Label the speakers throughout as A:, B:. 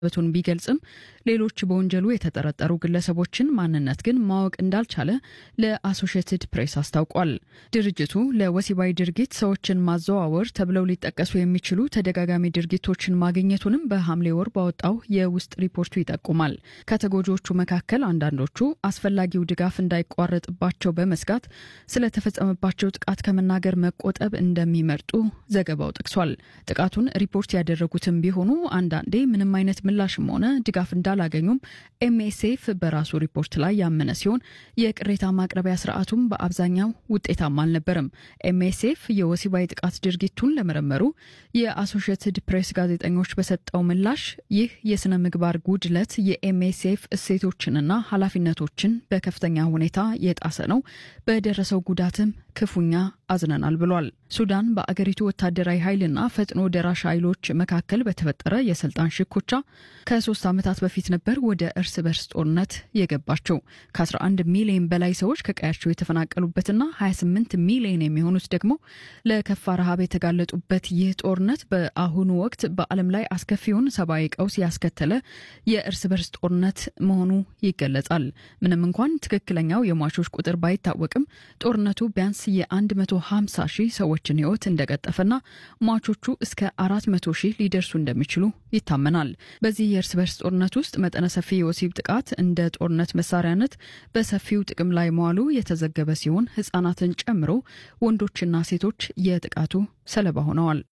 A: በቱን ቢገልጽም ሌሎች በወንጀሉ የተጠረጠሩ ግለሰቦችን ማንነት ግን ማወቅ እንዳልቻለ ለአሶሽየትድ ፕሬስ አስታውቋል። ድርጅቱ ለወሲባዊ ድርጊት ሰዎችን ማዘዋወር ተብለው ሊጠቀሱ የሚችሉ ተደጋጋሚ ድርጊቶችን ማግኘቱንም በሐምሌ ወር ባወጣው የውስጥ ሪፖርቱ ይጠቁማል። ከተጎጂዎቹ መካከል አንዳንዶቹ አስፈላጊው ድጋፍ እንዳይቋረጥባቸው በመስጋት ስለተፈጸመባቸው ጥቃት ከመናገር መቆጠብ እንደሚመርጡ ዘገባው ጠቅሷል። ጥቃቱን ሪፖርት ያደረጉትም ቢሆኑ አንዳንዴ ምንም አይነት ምላሽም ሆነ ድጋፍ እንዳላገኙም ኤምኤስኤፍ በራሱ ሪፖርት ላይ ያመነ ሲሆን የቅሬታ ማቅረቢያ ስርዓቱም በአብዛኛው ውጤታማ አልነበረም። ኤምኤስኤፍ የወሲባዊ ጥቃት ድርጊቱን ለመረመሩ የአሶሽየትድ ፕሬስ ጋዜጠኞች በሰጠው ምላሽ ይህ የስነ ምግባር ጉድለት የኤምኤስኤፍ እሴቶችንና ኃላፊነቶችን በከፍተኛ ሁኔታ የጣሰ ነው፣ በደረሰው ጉዳትም ክፉኛ አዝነናል ብሏል። ሱዳን በአገሪቱ ወታደራዊ ኃይልና ፈጥኖ ደራሽ ኃይሎች መካከል በተፈጠረ የስልጣን ሽኩቻ ከሶስት ዓመታት በፊት ነበር ወደ እርስ በርስ ጦርነት የገባቸው። ከ11 ሚሊዮን በላይ ሰዎች ከቀያቸው የተፈናቀሉበትና 28 ሚሊዮን የሚሆኑት ደግሞ ለከፋ ረሃብ የተጋለጡበት ይህ ጦርነት በአሁኑ ወቅት በዓለም ላይ አስከፊውን ሰብአዊ ቀውስ ያስከተለ የእርስ በርስ ጦርነት መሆኑ ይገለጻል። ምንም እንኳን ትክክለኛው የሟቾች ቁጥር ባይታወቅም ጦርነቱ ቢያንስ የ150 ሺህ ሰዎችን ሕይወት እንደቀጠፈና ሟቾቹ እስከ 400 ሺህ ሊደርሱ እንደሚችሉ ይታመናል። በዚህ የእርስ በርስ ጦርነት ውስጥ መጠነ ሰፊ የወሲብ ጥቃት እንደ ጦርነት መሳሪያነት በሰፊው ጥቅም ላይ መዋሉ የተዘገበ ሲሆን ሕጻናትን ጨምሮ ወንዶችና ሴቶች የጥቃቱ ሰለባ ሆነዋል።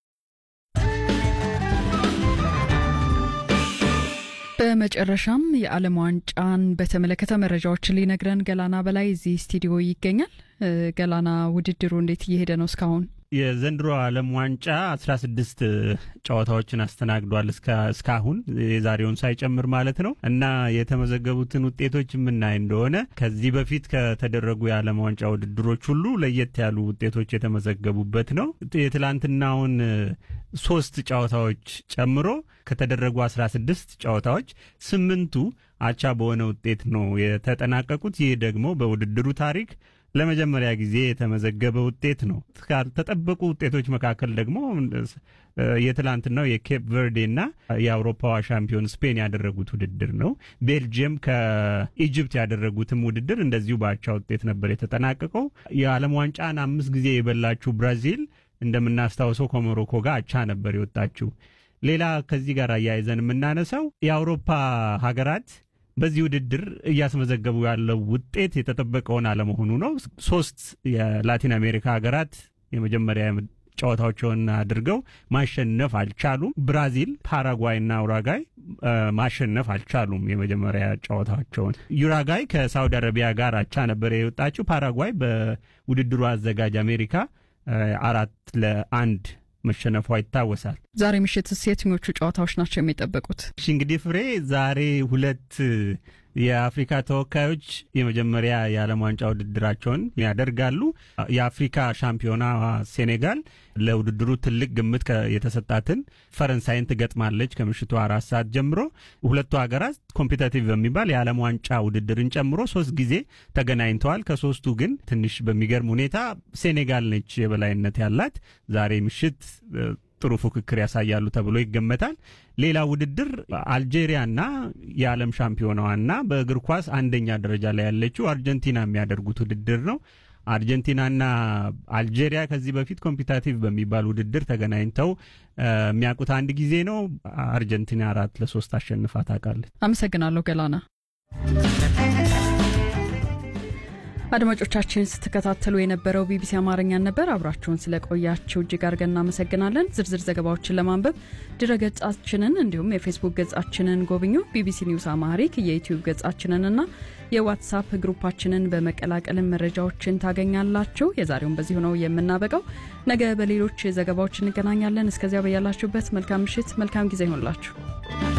A: በመጨረሻም የዓለም ዋንጫን በተመለከተ መረጃዎችን ሊነግረን ገላና በላይ እዚህ ስቱዲዮ ይገኛል። ገላና ውድድሩ እንዴት እየሄደ ነው እስካሁን?
B: የዘንድሮ ዓለም ዋንጫ አስራ ስድስት ጨዋታዎችን አስተናግዷል እስካሁን የዛሬውን ሳይጨምር ማለት ነው። እና የተመዘገቡትን ውጤቶች የምናይ እንደሆነ ከዚህ በፊት ከተደረጉ የዓለም ዋንጫ ውድድሮች ሁሉ ለየት ያሉ ውጤቶች የተመዘገቡበት ነው። የትላንትናውን ሶስት ጨዋታዎች ጨምሮ ከተደረጉ አስራ ስድስት ጨዋታዎች ስምንቱ አቻ በሆነ ውጤት ነው የተጠናቀቁት። ይህ ደግሞ በውድድሩ ታሪክ ለመጀመሪያ ጊዜ የተመዘገበ ውጤት ነው። ካልተጠበቁ ውጤቶች መካከል ደግሞ የትላንትናው የኬፕ ቨርዴና የአውሮፓዋ ሻምፒዮን ስፔን ያደረጉት ውድድር ነው። ቤልጅየም ከኢጅፕት ያደረጉትም ውድድር እንደዚሁ በአቻ ውጤት ነበር የተጠናቀቀው። የዓለም ዋንጫን አምስት ጊዜ የበላችው ብራዚል እንደምናስታውሰው ከሞሮኮ ጋር አቻ ነበር የወጣችው። ሌላ ከዚህ ጋር አያይዘን የምናነሳው የአውሮፓ ሀገራት በዚህ ውድድር እያስመዘገቡ ያለው ውጤት የተጠበቀውን አለመሆኑ ነው። ሶስት የላቲን አሜሪካ ሀገራት የመጀመሪያ ጨዋታዎችን አድርገው ማሸነፍ አልቻሉም። ብራዚል፣ ፓራጓይና ኡራጋይ ማሸነፍ አልቻሉም የመጀመሪያ ጨዋታቸውን። ዩራጋይ ከሳውዲ አረቢያ ጋር አቻ ነበር የወጣችው። ፓራጓይ በውድድሩ አዘጋጅ አሜሪካ አራት ለአንድ መሸነፏ ይታወሳል።
A: ዛሬ ምሽትስ የትኞቹ ጨዋታዎች ናቸው የሚጠበቁት?
B: እሺ እንግዲህ ፍሬ ዛሬ ሁለት የአፍሪካ ተወካዮች የመጀመሪያ የዓለም ዋንጫ ውድድራቸውን ያደርጋሉ። የአፍሪካ ሻምፒዮና ሴኔጋል ለውድድሩ ትልቅ ግምት የተሰጣትን ፈረንሳይን ትገጥማለች ከምሽቱ አራት ሰዓት ጀምሮ። ሁለቱ ሀገራት ኮምፒታቲቭ በሚባል የዓለም ዋንጫ ውድድርን ጨምሮ ሶስት ጊዜ ተገናኝተዋል። ከሶስቱ ግን ትንሽ በሚገርም ሁኔታ ሴኔጋል ነች የበላይነት ያላት። ዛሬ ምሽት ጥሩ ፉክክር ያሳያሉ ተብሎ ይገመታል። ሌላ ውድድር አልጄሪያና የዓለም ሻምፒዮናዋና በእግር ኳስ አንደኛ ደረጃ ላይ ያለችው አርጀንቲና የሚያደርጉት ውድድር ነው። አርጀንቲናና አልጄሪያ ከዚህ በፊት ኮምፒታቲቭ በሚባል ውድድር ተገናኝተው የሚያውቁት አንድ ጊዜ ነው። አርጀንቲና አራት ለሶስት አሸንፋ ታውቃለች።
A: አመሰግናለሁ ገላና። አድማጮቻችን ስትከታተሉ የነበረው ቢቢሲ አማርኛን ነበር። አብራችሁን ስለቆያችሁ እጅግ አድርገን እናመሰግናለን። ዝርዝር ዘገባዎችን ለማንበብ ድረ ገጻችንን እንዲሁም የፌስቡክ ገጻችንን ጎብኙ። ቢቢሲ ኒውስ አማሪክ የዩትዩብ ገጻችንንና የዋትሳፕ ግሩፓችንን በመቀላቀልን መረጃዎችን ታገኛላችሁ። የዛሬውን በዚሁ ነው የምናበቃው። ነገ በሌሎች ዘገባዎች እንገናኛለን። እስከዚያ በያላችሁበት መልካም ምሽት፣ መልካም ጊዜ ይሆንላችሁ።